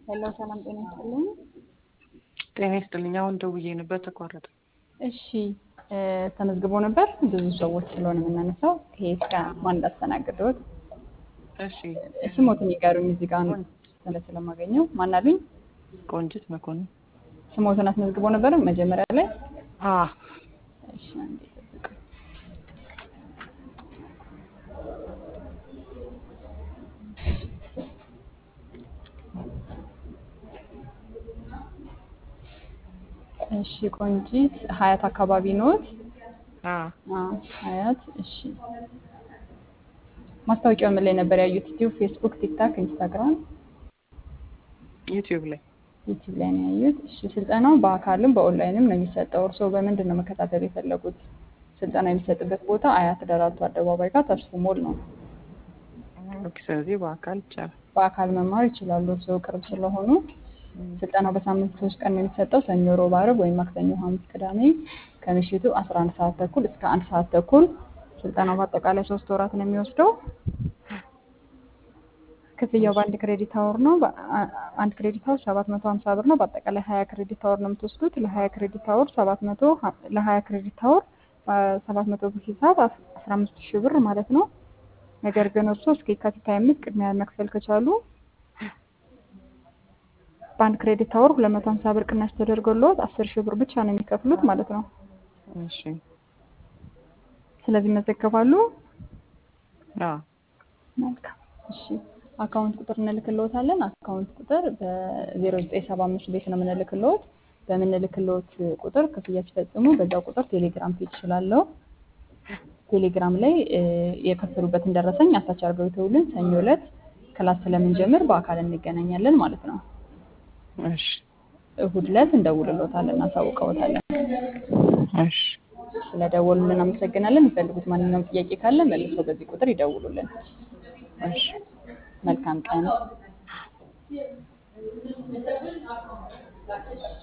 ሄሎ ሰላም ጤና ይስጥልኝ። ጤና ይስጥልኝ። አሁን ደውዬ ነበር ተቋረጠ። እሺ እ ተመዝግቦ ነበር ብዙ ሰዎች ስለሆነ የምናነሳው ይሄ እስከ ማን እንዳስተናግደውት እሺ ስሞትን ይጋሩኝ እዚህ ጋር ስለ ስለማገኘው ማን አሉኝ? ቆንጅት መኮንን። ስሞትን አስመዝግቦ ነበር መጀመሪያ ላይ። አ እሺ አንዴ ጠብቁ። እሺ ቆንጂት ሀያት አካባቢ ኖት? አ አ ሀያት እሺ። ማስታወቂያው ምን ላይ ነበር ያዩት? ዩቲዩብ፣ ፌስቡክ፣ ቲክታክ፣ ኢንስታግራም፣ ዩቲዩብ ላይ ዩቲዩብ ላይ ነው ያዩት። እሺ ስልጠናው በአካልም በኦንላይንም ነው የሚሰጠው። እርስዎ በምንድን ነው መከታተል የፈለጉት? ስልጠና የሚሰጥበት ቦታ አያት ደራርቱ አደባባይ ጋር ተስፎ ሞል ነው። ኦኬ። ስለዚህ በአካል ይቻላል። በአካል መማር ይችላሉ እርስዎ ቅርብ ስለሆኑ። ስልጠናው በሳምንት ሶስት ቀን ነው የሚሰጠው፣ ሰኞ፣ ሮብ፣ ዓርብ ወይም ማክሰኞ፣ ሐሙስ፣ ቅዳሜ ከምሽቱ 11 ሰዓት ተኩል እስከ አንድ ሰዓት ተኩል። ስልጠናው በአጠቃላይ ሶስት ወራት ነው የሚወስደው። ክፍያው በአንድ ክሬዲት አወር ነው። በአ- አንድ ክሬዲት አወር 750 ብር ነው። በአጠቃላይ 20 ክሬዲት አወር ነው የምትወስዱት። ለ20 ክሬዲት አወር 700 ለ20 ክሬዲት አወር 700 ብር ሂሳብ 15 ሺህ ብር ማለት ነው። ነገር ግን እርስዎ እስከ የካቲት 25 ቅድሚያ መክፈል ከቻሉ በአንድ ክሬዲት አወር 250 ብር ቅናሽ ተደርጎልዎት 10 ሺህ ብር ብቻ ነው የሚከፍሉት ማለት ነው። እሺ ስለዚህ መዘገባሉ። አ መልካም እሺ። አካውንት ቁጥር እንልክልዎታለን። አካውንት ቁጥር በ0975 ቤት ነው የምንልክልዎት። በምንልክልዎት ቁጥር ክፍያ ሲፈጽሙ በዛው ቁጥር ቴሌግራም ፔጅ ስላለው ቴሌግራም ላይ እ የከፈሉበትን ደረሰኝ አታች አድርገው ይተውልን። ሰኞ ዕለት ክላስ ስለምንጀምር በአካል እንገናኛለን ማለት ነው። እሺ እሁድ ዕለት እንደውልልዎታለን፣ እናሳውቀዎታለን። እሺ ስለደወሉልን አመሰግናለን። የሚፈልጉት ማንኛውም ጥያቄ ካለ መልሰው በዚህ ቁጥር ይደውሉልን። እሺ መልካም ቀን።